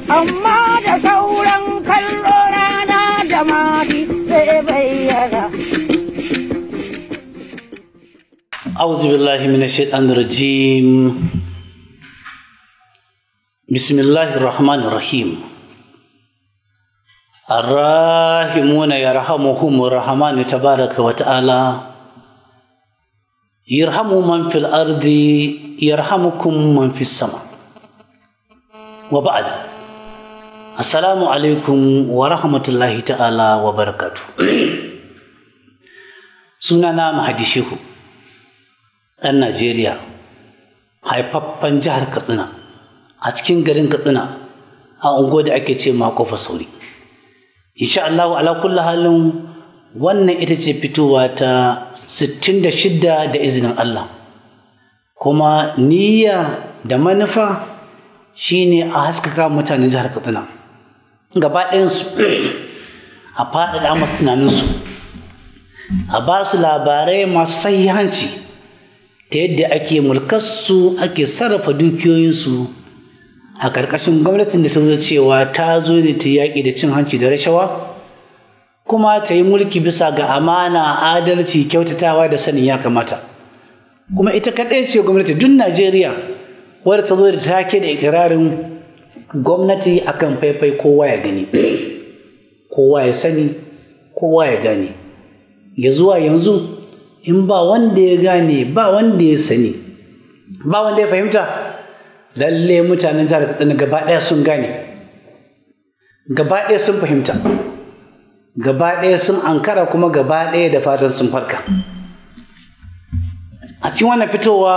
amma da sauran kallo rana da mati zai bayyana. أعوذ بالله من الشيطان الرجيم بسم الله الرحمن الرحيم الراحمون يرحمهم الرحمن تبارك وتعالى يرحم من في الأرض يرحمكم من في السماء وبعد السلام عليكم ورحمة الله تعالى وبركاته سنانا مهدي شيخو ɗan Najeriya haifaffen jihar Katsina a cikin garin Katsina a ungo da ake ce ma kofa sauri. Insha Allah ala kulli halin wannan ita ce fitowa ta 66 da izinin Allah. Kuma niyya da manufa shine a haskaka mutanen jihar Katsina. Gaba ɗayansu a faɗaɗa masu tunaninsu, a ba su labarai masu sahihanci. ta yadda ake mulkarsu ake sarrafa dukiyoyinsu a ƙarƙashin gwamnatin da ta zo cewa ta zo ne ta yaƙi da cin hanci da rashawa kuma ta yi mulki bisa ga amana adalci kyautatawa da sanin ya kamata kuma ita kaɗai ce gwamnati duk najeriya wadda ta zo da take da ikirarin gwamnati akan faifai kowa ya gani kowa ya sani kowa ya gane ya zuwa yanzu in ba wanda ya gane ba wanda ya sani ba wanda ya fahimta lalle mutanen jihar katsina gaba ɗaya sun gane gaba ɗaya sun fahimta gaba ɗaya sun ankara kuma gaba ɗaya da fatan sun farka a cikin wannan fitowa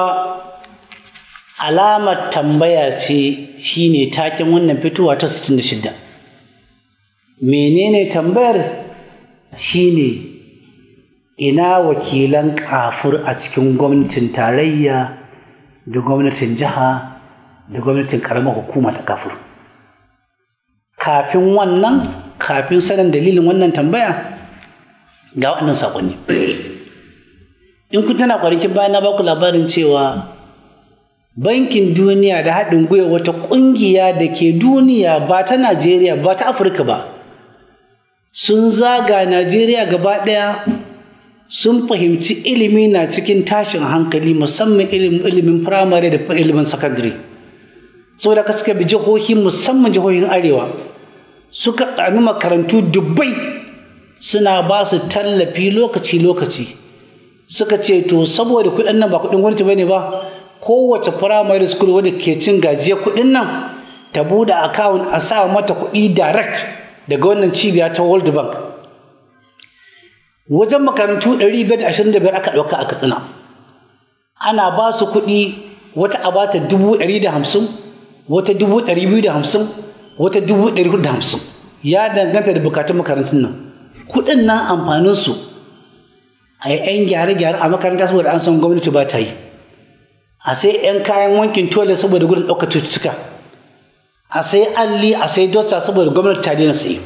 alamar tambaya ce shine taken wannan fitowa ta 66 menene tambayar shine ina wakilan kafur a cikin gwamnatin tarayya da gwamnatin jiha da gwamnatin karamar hukuma ta kafur kafin wannan kafin sanin dalilin wannan tambaya ga waɗannan saƙonni in kun tana kwanakin bayan na baku labarin cewa bankin duniya da haɗin gwiwa wata ƙungiya da ke duniya ba ta najeriya ba ta afirka ba sun zaga najeriya gaba ɗaya sun fahimci ilimi na cikin tashin hankali musamman ilimin firamare da ilimin sakandare saboda ka suka bi jihohi musamman jihohin arewa suka tsami makarantu dubbai suna ba su tallafi lokaci-lokaci suka ce to saboda kuɗin nan ba kuɗin gwamnati bane ba kowace firamare school wadda ke cin gajiya kuɗin nan ta buɗe akawun a sa mata kuɗi direct daga wannan cibiya ta world bank wajen makarantu 525 aka ɗauka a katsina ana ba su kuɗi wata a bata 150 wata 250 wata 450 ya danganta da bukatun makarantun nan kuɗin nan amfaninsu a yi 'yan gyare-gyare a makaranta saboda an san gwamnati ba ta yi a sai 'yan kayan wankin tole saboda gudun ɗaukar cututtuka a sai alli a sai dosta saboda gwamnati ta daina sayi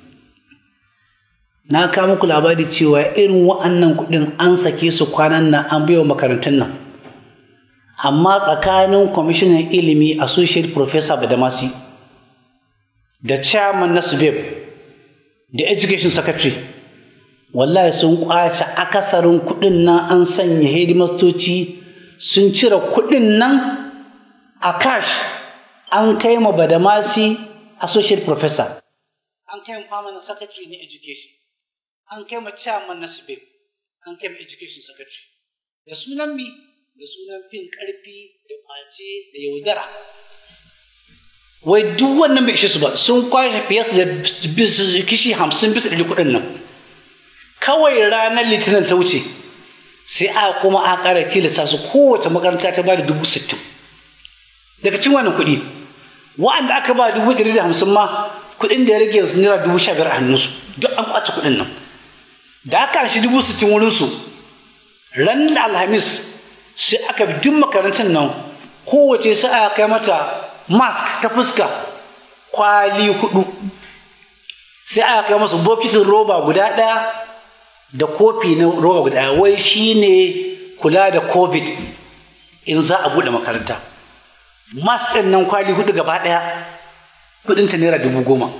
na kawo muku labari cewa irin wa'annan kuɗin an sake su kwanan nan an baiwa makarantun nan amma tsakanin kwamishinan ilimi associate professor badamasi da chairman na subeb da education secretary wallahi sun kwace akasarin kuɗin nan an sanya hidimastoci sun cire kuɗin nan a cash an kai ma badamasi associate professor an kai ma permanent secretary na education an kai ma chairman na subeb an kai ma education secretary da sunan mi da sunan fin karfi da kwace da yaudara wai duk wannan bai ishe su ba sun kwashe fiye da kishi hamsin bisa ɗari kuɗin nan kawai ranar litinin ta wuce sai a kuma a ƙara tilasta su kowace makaranta ta ba da dubu sittin daga cikin wannan kuɗi wa'anda aka ba dubu ɗari da hamsin ma kuɗin da ya rage su naira dubu sha biyar a hannunsu duk an kwace kuɗin nan da aka shi dubu sittin wurinsu ran da alhamis sai aka bi duk makarantar nan kowace sai aka kai mata mask ta fuska kwali hudu sai aka kai masu bokitin roba guda ɗaya da kofi na roba guda ɗaya wai shine kula da covid in za a buɗe makaranta mask ɗin nan kwali hudu gaba ɗaya kudinta naira dubu goma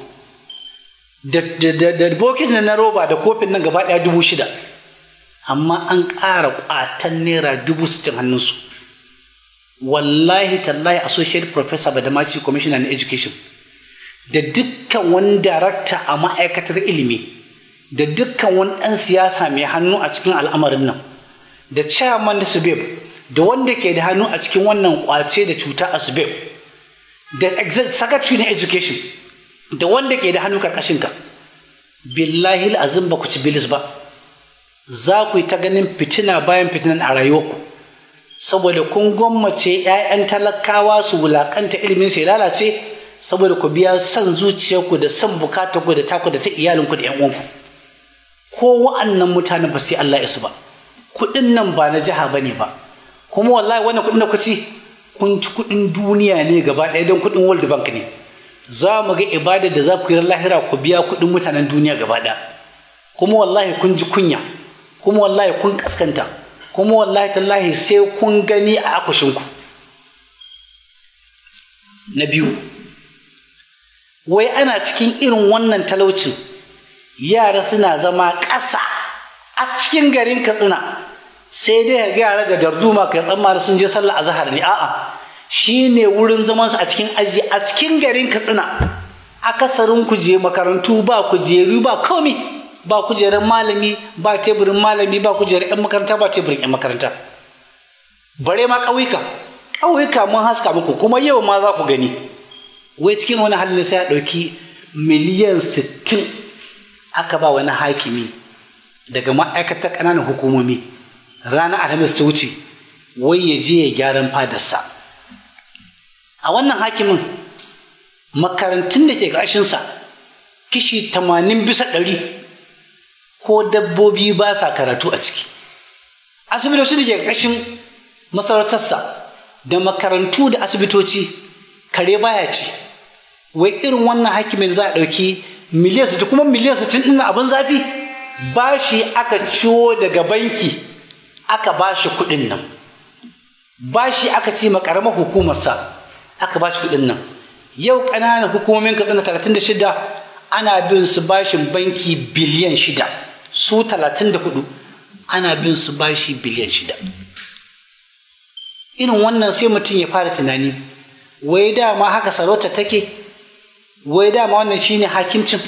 da bokitin na roba da kofin nan gaba ɗaya dubu shida amma an ƙara ƙwatan naira dubu sittin hannunsu wallahi tallahi associate professor badamasi commissioner na education da dukkan wani darakta a ma'aikatar ilimi da dukkan wani ɗan siyasa mai hannu a cikin al'amarin nan da chairman da subeb da wanda ke da hannu a cikin wannan kwace da cuta a subeb da secretary na education da wanda ke da hannu karkashinka billahi azim ba ku ci bilis ba za ku yi ta ganin fitina bayan fitinan a rayuwarku saboda kun gwammace 'ya'yan talakawa su wulakanta ilimin sai lalace saboda ku biya son zuciyarku da son bukatarku da taku da ta iyalinku da 'yan uwanku ko wa'annan mutanen ba sai Allah ya su ba kuɗin nan ba na jiha bane ba kuma wallahi wannan kuɗin da ku ci kun ci kuɗin duniya ne gaba ɗaya don kuɗin world bank ne za mu ga ibada da za ku yi lahira ku biya kuɗin mutanen duniya gaba ɗaya kuma wallahi kun ji kunya kuma wallahi kun kaskanta kuma wallahi tallahi sai kun gani a akushinku na biyu wai ana cikin irin wannan talaucin yara suna zama ƙasa a cikin garin katsina sai dai ga yara da darduma kai tsammani sun je sallah azhar ne a'a shine wurin zaman su a cikin aji a cikin garin katsina akasarin kuje makarantu ba kujeru ba komi ba kujerar malami ba teburin malami ba kujerar yan makaranta ba teburin yan makaranta bare ma ƙauyuka ƙauyuka mun haska muku kuma yau ma za ku gani wai cikin wani halin sai a ɗauki miliyan sittin aka ba wani hakimi daga ma'aikatar ƙananan hukumomi ranar alhamis ta wuce wai ya je ya gyaran fadarsa a wannan hakimin makarantun da ke ƙarshensa kishi tamanin bisa ɗari ko dabbobi ba sa karatu a ciki asibitoci da ke ƙarshen masarautarsa da makarantu da asibitoci kare baya ci wai irin wannan hakimin za a ɗauki miliyan sittin kuma miliyan sittin ɗin abin zafi bashi aka ciwo daga banki aka bashi kuɗin nan bashi aka ci ma ƙaramar hukumarsa aka bashi kuɗin nan yau ƙananan hukumomin katsina talatin da shida ana bin su bashin banki biliyan shida su talatin da hudu ana bin su bashi biliyan shida irin wannan sai mutum ya fara tunani wai dama haka sarauta take wai dama wannan shine hakimcin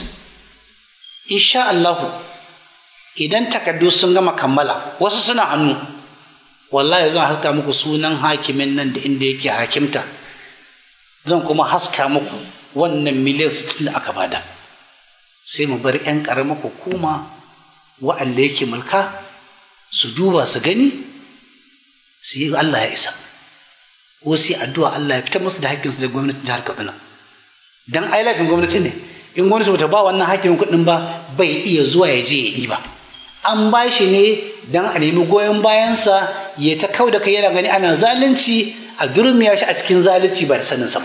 insha Allahu idan takardu sun gama kammala wasu suna hannu wallahi zan haska muku sunan hakimin nan da inda yake hakimta zan kuma haska muku wannan miliyan sittin da aka bada sai mu bar 'yan ƙaramar hukuma wa'anda yake mulka su duba su gani su yi Allah ya isa ko sai addu'a Allah ya fitar musu da hakkinsu da gwamnatin jihar Kaduna dan ai laifin gwamnati ne in gwamnati bata ba wannan hakimin kuɗin ba bai iya zuwa ya je ya yi ba an ba shi ne dan a nemi goyon bayansa ya ta kau da kai yana gani ana zalunci a durmiya shi a cikin zalunci ba da saninsa ba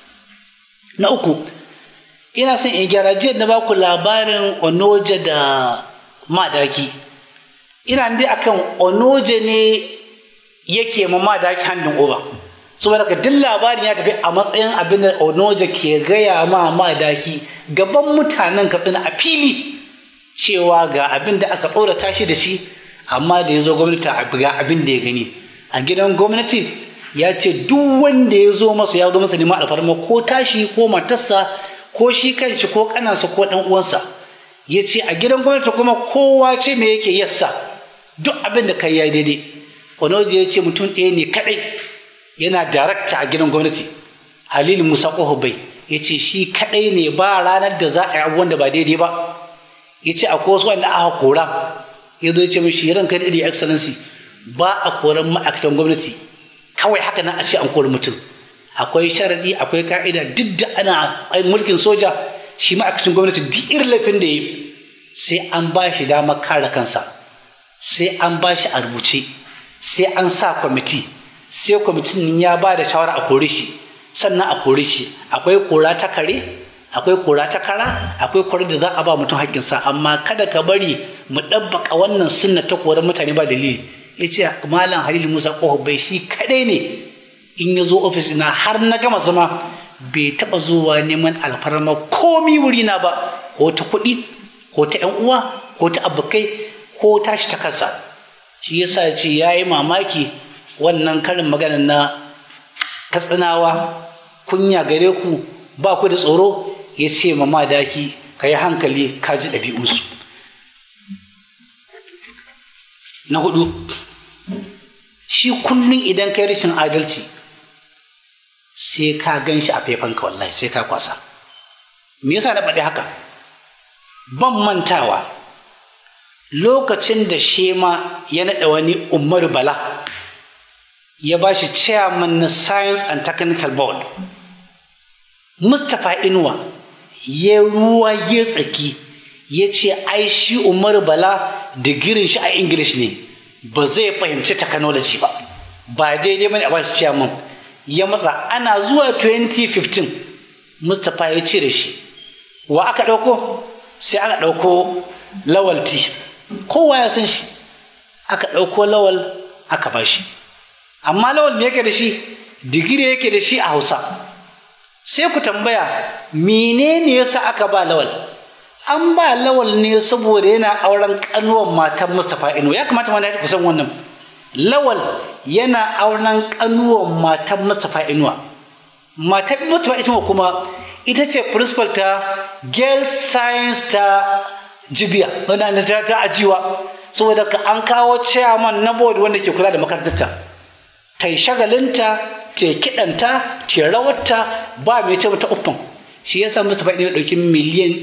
na uku ina son in gyara jiya na baku labarin onoje da madaki ina dai akan onoje ne yake ma madaki hannun oba saboda ka duk labarin ya tafi a matsayin abin da onoje ke gaya ma madaki gaban mutanen katsina a fili cewa ga abin da aka ɗora tashi da shi amma da ya zo gwamnati ga abin da ya gani a gidan gwamnati ya ce duk wanda ya zo masa ya zo masa neman alfarma ko tashi ko matarsa ko shi kanshi ko kanansa ko ɗan uwansa ya ce a gidan gwamnati kuma kowa ce me yake yassa duk abin da kai ya daidai onoji ya ce mutum ɗaya ne kaɗai yana darakta a gidan gwamnati halilu musa bai ya ce shi kaɗai ne ba ranar da za a yi abubuwan da ba daidai ba ya ce akwai wasu wanda aka kora ya zo ya ce mishi ran kai da excellency ba a koran ma'aikatan gwamnati kawai haka nan a ce an kori mutum akwai sharadi akwai ka'ida duk da ana mulkin soja shi ma'aikacin gwamnati duk irin laifin da ya sai an ba shi damar kare kansa sai an ba shi a rubuce sai an sa kwamiti sai kwamitin ya ba da shawara a kore shi sannan a kore shi akwai kora ta kare akwai kora ta kara akwai kora da za a ba mutum haƙƙinsa amma kada ka bari mu ɗabbaka wannan sunna ta koran mutane ba dalili ya ce malam halilu musa ƙoho bai shi kaɗai ne in ya zo ofis na har na gama zama bai taɓa zuwa neman alfarma komi wurina ba ko ta kuɗi ko ta ‘yan uwa ko ta abokai ko tashi ta kansa shi yasa ce ya yi mamaki wannan karin magana na katsinawa kunya gare ku ba ku da tsoro ya ce ma madaki ka yi hankali ka ji ɗabi'unsu na hudu shi kullum idan kai rashin adalci sai ka gan shi a faifanka wallahi sai ka kwasa me yasa na faɗi haka ban mantawa lokacin da shema ya naɗa wani umaru bala ya ba shi chairman na science and technical board mustapha inuwa ya ruwa ya tsaki ya ce ai shi umaru bala digirin shi a english ne ba zai fahimci technology ba ba daidai bane a ba shi chairman ya matsa ana zuwa 2015 mustapha ya cire shi wa aka ɗauko sai aka ɗauko lawal t kowa ya san shi aka ɗauko lawal aka ba shi amma lawal me yake da shi digiri yake da shi a hausa sai ku tambaya menene yasa aka ba lawal an ba lawal ne saboda yana auren kanuwan matan mustapha ino ya kamata mana ku san wannan lawal yana auren kanuwan matan mustapha inuwa matan mustapha inuwa kuma ita ce principal ta girls science ta jibiya wanda ta ta ajiwa saboda ka an kawo chairman na board wanda ke kula da makarantarta ta yi shagalinta ta yi kiɗanta ta yi rawarta ba mai ce mata uffan shi yasa Mustapha ya ɗauki miliyan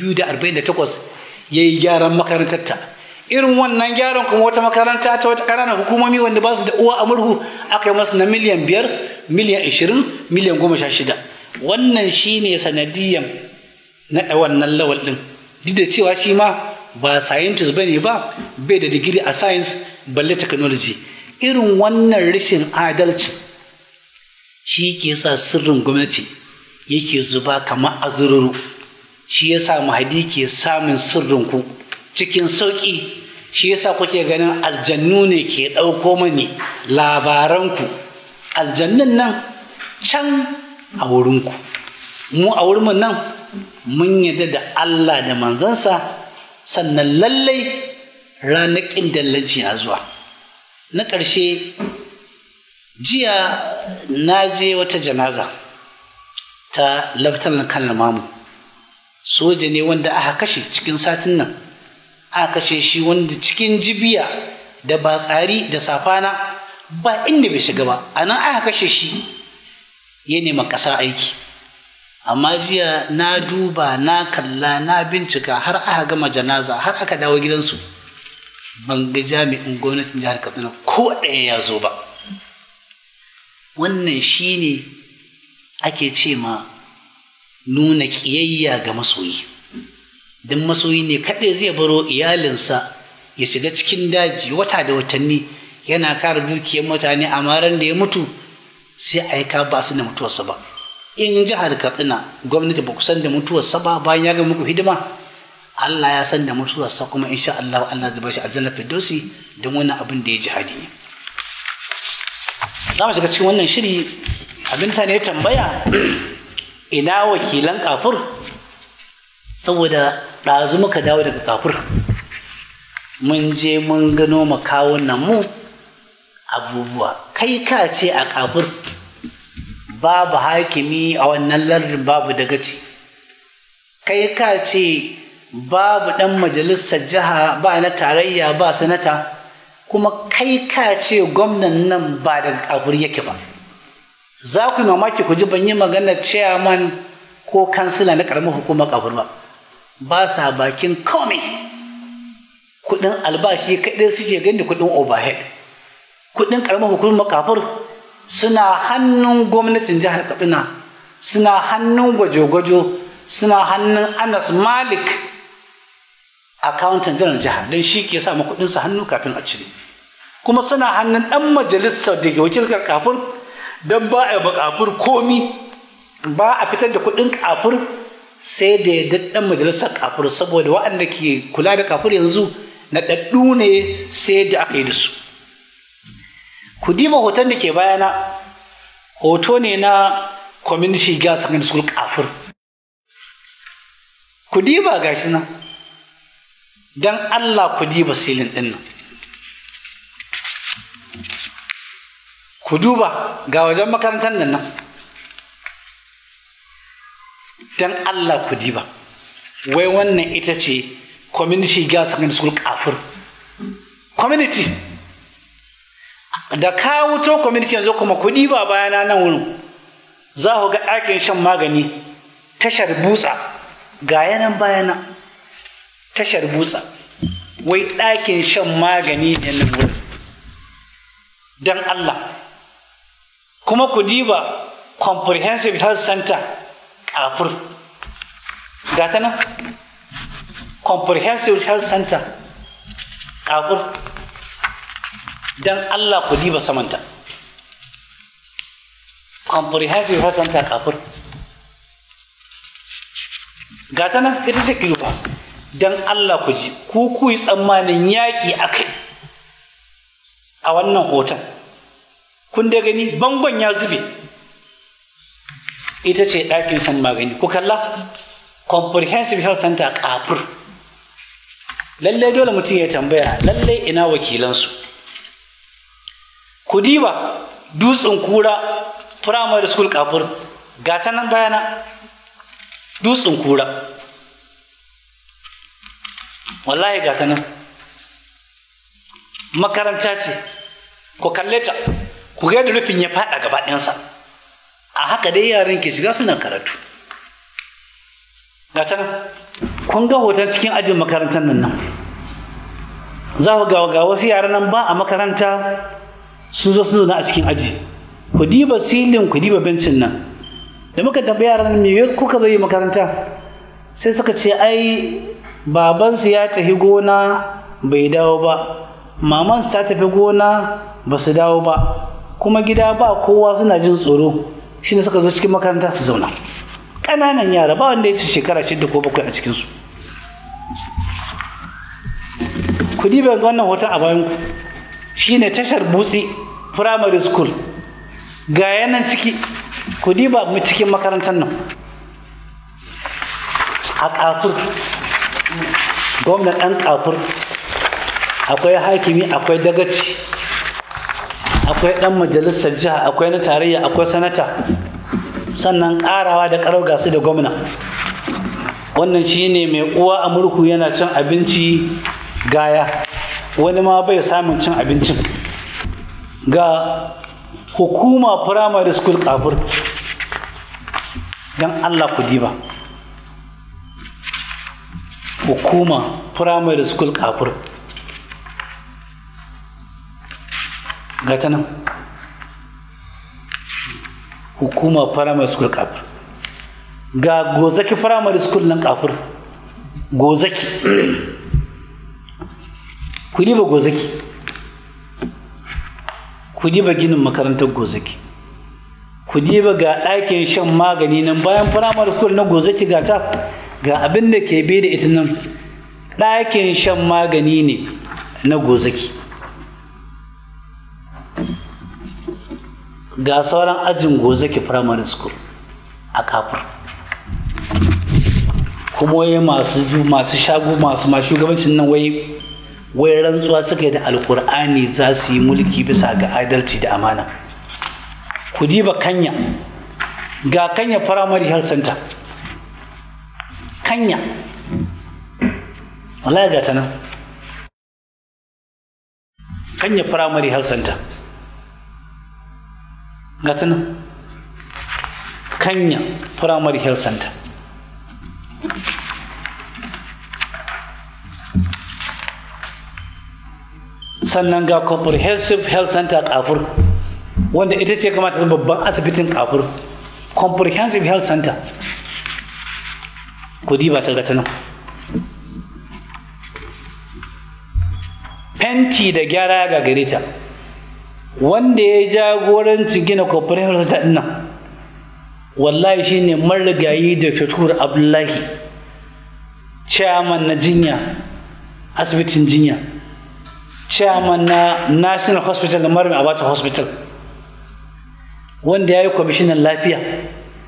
248 ya yi gyaran makarantarta irin wannan gyaran kuma wata makaranta ta wata ƙananan hukumomi wanda ba su da uwa a murhu aka yi masu na miliyan biyar miliyan ashirin miliyan goma sha shida wannan shi ne sanadiyan na wannan lawal ɗin duk da cewa shi ma ba scientist ba ne ba bai da digiri a science balle technology irin wannan rashin adalci shi ke sa sirrin gwamnati yake zuba kamar azururu shi ya sa mahadi ke samun sirrinku cikin sauƙi shi ya sa kuke ganin aljannu ne ke ɗauko mani labaranku aljannun nan can a wurinku mu a wurin nan mun yadda da Allah da manzansa sannan lallai ranar ƙindallanci na zuwa na ƙarshe jiya na je wata janaza ta laftanar kan mamu soja ne wanda aka kashe cikin satin nan aka kashe shi wanda cikin jibiya da ba tsari da safana ba inda bai shiga ba a nan aka kashe shi ya nema ƙasa aiki amma jiya na duba na kalla na bincika har aka gama janaza har aka dawo gidansu ban ga jami'in gwamnatin jihar katsina ko ɗaya ya zo ba wannan shi ne ake ce ma nuna ƙiyayya ga masoyi don masoyi ne kaɗai zai baro iyalinsa ya shiga cikin daji wata da watanni yana kare dukiyar mutane a maran da ya mutu sai aika ba su da mutuwarsa ba in jihar katsina gwamnati ba ku san da mutuwarsa ba bayan ya ga muku hidima Allah ya san da mutuwarsa kuma insha Allah Allah zai bashi aljanna firdausi don wannan abin da ya jihadi ne za mu shiga cikin wannan shiri abin sa ne ya tambaya ina wakilan kafur saboda ɗazu muka dawo daga kafur mun je mun gano makawunan mu abubuwa kai ka ce a kafur babu hakimi a wannan lardin babu dagaci kai ka ce babu ɗan majalisar jiha ba na tarayya ba sanata kuma kai ka ce gwamnan nan ba daga kafur yake ba za ku yi mamaki ku ji ban yi maganar chairman ko kansila na karamar hukumar kafur ba ba sa bakin komai kudin albashi kaɗai suke gani kudin overhead kudin karamar hukumar kafur suna hannun gwamnatin jihar katsina suna hannun gwajo-gwajo suna hannun anas malik accountant jiran jihar don shi ke sa kudinsa hannu kafin a cire kuma suna hannun ɗan majalisar da ke wakilkar kafur don ba a kafur komi ba a fitar da kudin kafur sai da ya ɗan majalisar kafur saboda waɗanda ke kula da kafur yanzu na ɗaɗɗu ne sai da aka yi da su ku diba hoton da ke bayana hoto ne na community girls secondary school kafur ku diba gashi nan don Allah ku diba silin ɗin nan ku duba ga wajen makarantar nan nan don Allah ku diba wai wannan ita ce community girls secondary school kafur community da ka wuto community yanzu kuma ku diba bayana nan wurin za ku ga ɗakin shan magani tashar butsa ga yanan bayana tashar butsa wai ɗakin shan magani ne na wurin don Allah kuma ku diba comprehensive health center kafur ga ta nan comprehensive health center kafur don Allah ku diba samanta comprehensive health center kafur ga ta nan ita ce kiluba don Allah ku ji ku ku yi tsammanin yaƙi a kai a wannan hoton kun da gani bangon ya zube ita ce ɗakin shan magani ku kalla comprehensive health center kafur lallai dole mutum ya tambaya lallai ina wakilansu ku diba dutsen kura primary school kafur ga ta nan bayana dutsen kura wallahi ga ta nan makaranta ce ku kalle ta ku ga da rufin ya faɗa gaba ɗayansa a haka dai yaran ke shiga suna karatu ga ta nan kun ga hoton cikin ajin makarantar nan nan za ku ga wasu yaran nan ba a makaranta sun zo sun zauna a cikin aji ku diba silin ku diba bencin nan da muka tafi yaran me kuka zo yi makaranta sai suka ce ai babansu ya tafi gona bai dawo ba mamansu ta tafi gona ba su dawo ba kuma gida ba kowa suna jin tsoro shi ne suka zo cikin makaranta su zauna ƙananan yara ba wanda ya ci shekara shida ko bakwai a cikinsu ku diba wannan hoton a bayan ku shine tashar butsi primary school ga yanan ciki ku diba mu cikin makarantar nan a kafur gwamnan ɗan kafur akwai hakimi akwai dagaci akwai ɗan majalisar jiha akwai na tarayya akwai sanata sannan ƙarawa da ƙarau gasu da gwamna wannan shine mai uwa a murku yana cin abinci gaya wani ma bai samun cin abincin ga hukuma primary school kafur don allah ku diba hukuma primary school kafur ga ta nan hukuma primary school kafur ga gozaki primary school nan kafur gozaki ku diba gozaki ku diba ginin makarantar gozaki ku diba ga ɗakin shan magani nan bayan firamare school na gozaki ga ta ga abin da ke bai da ita nan ɗakin shan magani ne na gozaki ga sauran ajin gozaki firamare school a kafur kuma wai masu masu shago masu ma shugabancin nan wai wai rantsuwa suka yi da alkur'ani za su yi mulki bisa ga adalci da amana ku diba kanya ga kanya primary health center kanya wallahi ga ta nan kanya primary health center ga ta nan kanya primary health center sannan ga comprehensive health center kafur wanda ita ce kamata ta babban asibitin kafur comprehensive health center ku diba ta ga ta nan fenti da gyara ga gare ta wanda ya jagoranci gina comprehensive health center nan wallahi shine marigayi da fitur abdullahi chairman na jinya asibitin jinya chairman na national hospital da marmi abata hospital wanda ya yi kwamishinan lafiya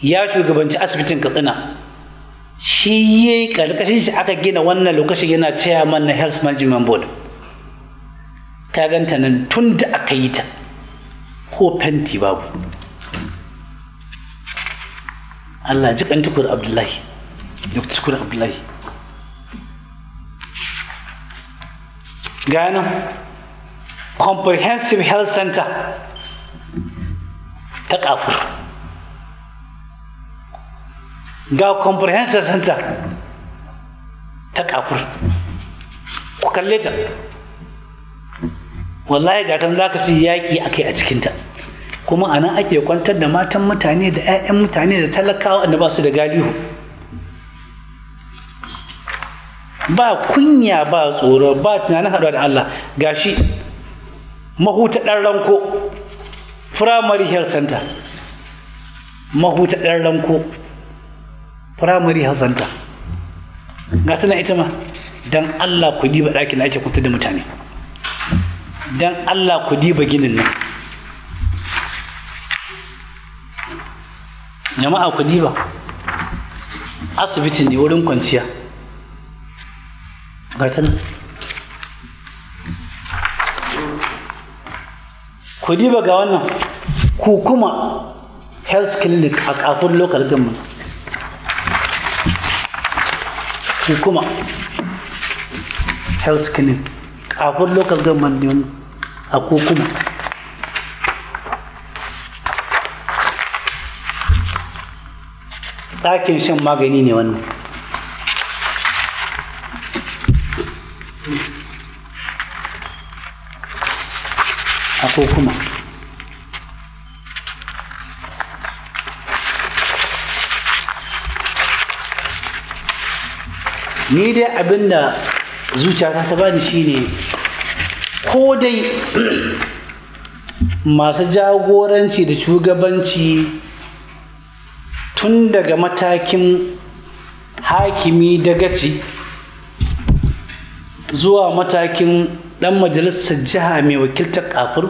ya shugabanci asibitin katsina shi ya yi ƙarƙashin shi aka gina wannan lokacin yana chairman na health management board ka ganta nan tun da aka yi ta ko fenti babu Allah ji kan tukur Abdullahi Dr. tukur Abdullahi gano comprehensive health center ta kafur ga comprehensive center ta kafur ku kalle ta wallahi ga tan zaka ci yaki akai a cikinta kuma anan ake kwantar da matan mutane da 'ya'yan mutane da talakawa da ba su da galihu ba kunya ba tsoro ba tunanin haɗuwa da Allah gashi mahuta ɗan ranko primary health center mahuta ɗan ranko primary health center ga tana ita ma don Allah ku diba ɗakin da ake kwantar da mutane don Allah ku diba ginin nan jama'a ku diba asibiti ne wurin kwanciya ga ta nan ku diba ga wannan kukuma health clinic a kafin local government kukuma health clinic kafin local government ne a kukuma ɗakin shan magani ne wannan a kuma ni dai abinda zuciyata ta bani shine ko dai masu jagoranci da shugabanci tun daga matakin hakimi da gaci zuwa matakin ɗan majalisar jiha mai wakiltar kafur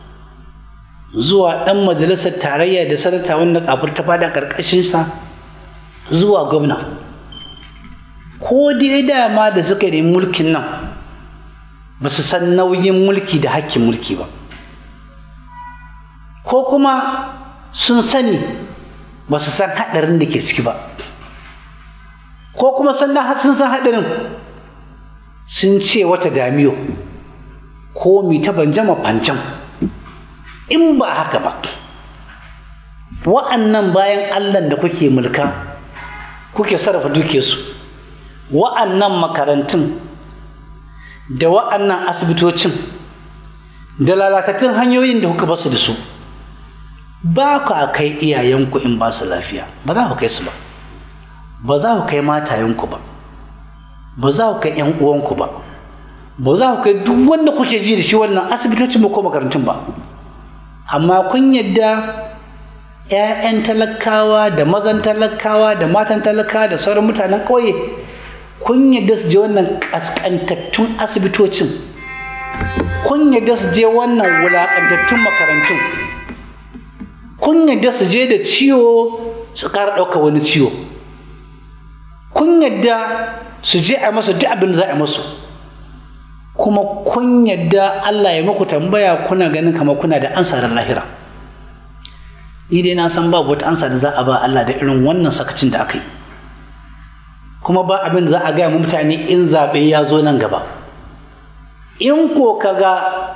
zuwa ɗan majalisar tarayya da sanata wanda kafur ta fada ƙarƙashinsa zuwa gwamna ko dai dama da suka yi mulkin nan ba su san nauyin mulki da hakkin mulki ba ko kuma sun sani ba su san haɗarin da ke ciki ba ko kuma sun sun san haɗarin sun ce wata damiyo ko mi ta banjama fancan in ba haka ba wa'annan bayan allah da kuke mulka kuke sarrafa duke su wa'annan makarantun da wa'annan asibitocin da lalakatun hanyoyin da kuka basu da su ba ku a kai iyayenku in ba su lafiya ba za ku kai su ba ba za ku kai matayenku ba ba za ku kai 'yan uwanku ba ba za ku kai duk wanda kuke ji da shi wannan asibitocin ba ko makarantun ba amma kun yadda 'ya'yan talakawa da mazan talakawa da matan talakawa da sauran mutanen ƙauye kun yadda su je wannan ƙasƙantattun asibitocin kun yadda su je wannan wulaƙantattun makarantun kun yadda su je da ciwo su ƙara ɗauka wani ciwo kun yadda su je a masu duk abin da za a masu kuma kun yadda Allah ya muku tambaya kuna ganin kamar kuna da ansa da lahira ni dai na san babu wata ansa da za a ba Allah da irin wannan sakacin da aka yi kuma ba abin da za a gaya mutane in zaɓe ya zo nan gaba in ko kaga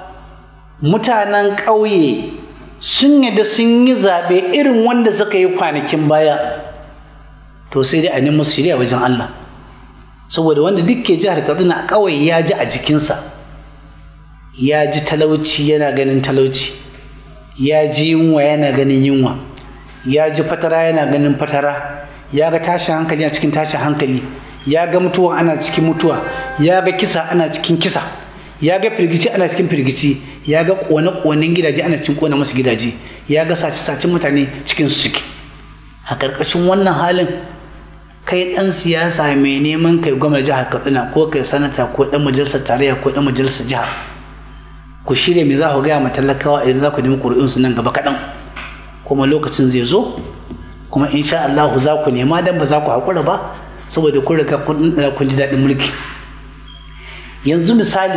mutanen ƙauye sun yadda sun yi zaɓe irin wanda suka yi kwanakin baya to sai dai a nemi su shirya wajen Allah saboda wanda duk ke jihar Kaduna kawai ya ji a jikinsa ya ji talauci yana ganin talauci ya ji yunwa yana ganin yunwa ya ji fatara yana ganin fatara ya ga tashin hankali a cikin tashin hankali ya ga mutuwa ana cikin mutuwa ya ga kisa ana cikin kisa ya ga firgici ana cikin firgici ya ga kone-konen gidaje ana cikin kone masu gidaje ya ga sace-sacen mutane cikin su ciki a ƙarƙashin wannan halin kai ɗan siyasa mai neman kai gwamna jihar katsina ko kai sanata ko ɗan majalisar tarayya ko ɗan majalisar jihar ku shirya me za ku gaya ma talakawa idan za ku nemi ƙuri'unsu nan gaba kaɗan kuma lokacin zai zo kuma insha Allah za ku nema dan ba za ku haƙura ba saboda kun riga kun ji daɗin mulki yanzu misali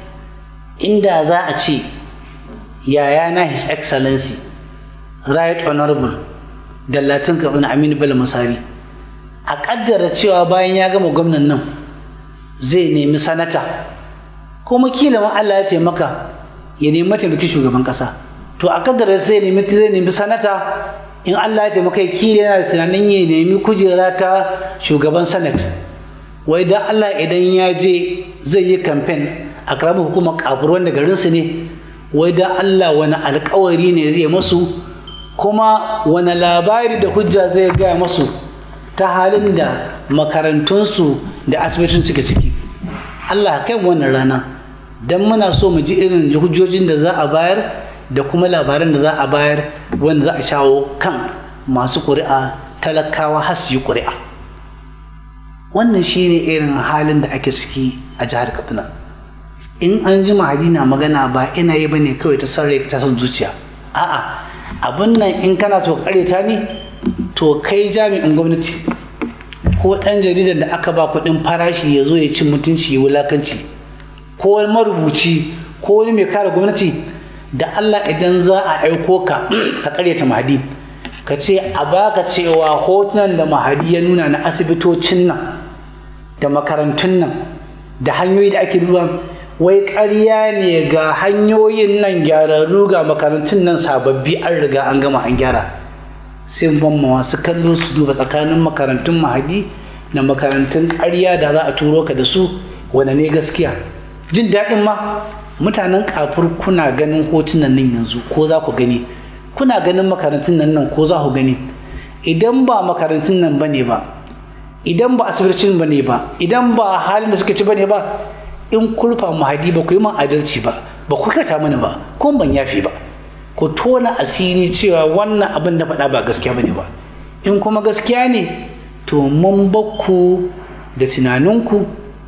inda za a ce yayana his excellency right honorable dallatin kabin aminu bello musari a kaddara cewa bayan ya gama gwamnan nan zai nemi sanata kuma kila ma Allah ya taimaka ya nemi mataimakin shugaban kasa to a kaddara zai nemi zai nemi sanata in Allah ya taimaka kila yana tunanin ya nemi kujera ta shugaban sanat wai dan Allah idan ya je zai yi kamfen a karamar hukumar kafur wanda garinsu ne wai dan Allah wani alkawari ne zai masu kuma wani labari da hujja zai gaya masu ta halin da makarantunsu da asibitin suke ciki Allah kai wannan rana don muna so mu ji irin hujjojin da za a bayar da kuma labaran da za a bayar wanda za a shawo kan masu ƙuri'a talakawa har su yi ƙuri'a wannan shine irin halin da ake ciki a jihar katsina in an ji mahadi na magana ba ina yi bane kawai ta sarrai ta son zuciya a'a abin nan in kana so ta ne to kai jami'in gwamnati ko ɗan jaridar da aka ba kuɗin farashi ya zo ya ci mutunci ya wulakanci ko wani marubuci ko wani mai kare gwamnati da Allah idan za a aiko ka ka karyata mahadi ka ce a baka cewa hotunan da mahadi ya nuna na asibitocin nan da makarantun nan da hanyoyi da ake duba wai ƙarya ne ga hanyoyin nan gyararru ga makarantun nan sababbi an riga an gama an gyara sai ban masu kallo su duba tsakanin makarantun mahadi da makarantun ƙarya da za a turo ka da su wane ne gaskiya jin daɗin ma mutanen kafur kuna ganin hotunan nan yanzu ko za ku gani kuna ganin makarantun nan nan ko za ku gani idan ba makarantun nan bane ba idan ba asibitocin bane ba idan ba halin da suka ci bane ba in kurfa mahadi ba ku yi man adalci ba ba ku kata mana ba ko ban yafi ba ku tona asiri cewa wannan abin da faɗa ba gaskiya bane ba in kuma gaskiya ne to mun bakku da tunaninku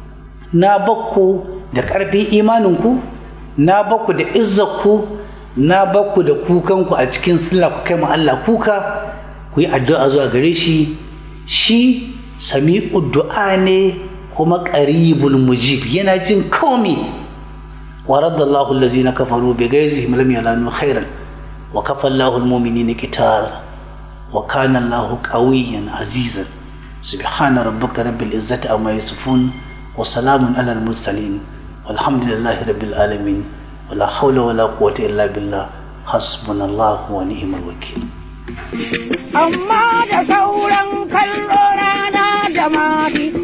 na bakku da ƙarfin imaninku na bakku da izzarku na bakku da kukanku a cikin sallah ku kai mu Allah kuka ku yi addu'a zuwa gare shi shi sami'u du'a ne kuma qaribul mujib yana jin komai wa raddallahu allazina kafaru bi ghaizihim lam yalanu khairan wa kafa Allahu almu'minina qital wa kana Allahu qawiyyan azizan subhana rabbika rabbil izzati amma yasifun wa salamun alal mursalin walhamdulillahi rabbil alamin wala hawla wala quwwata illa billah hasbunallahu wa ni'mal wakil amma da sauran kallo rana da mafi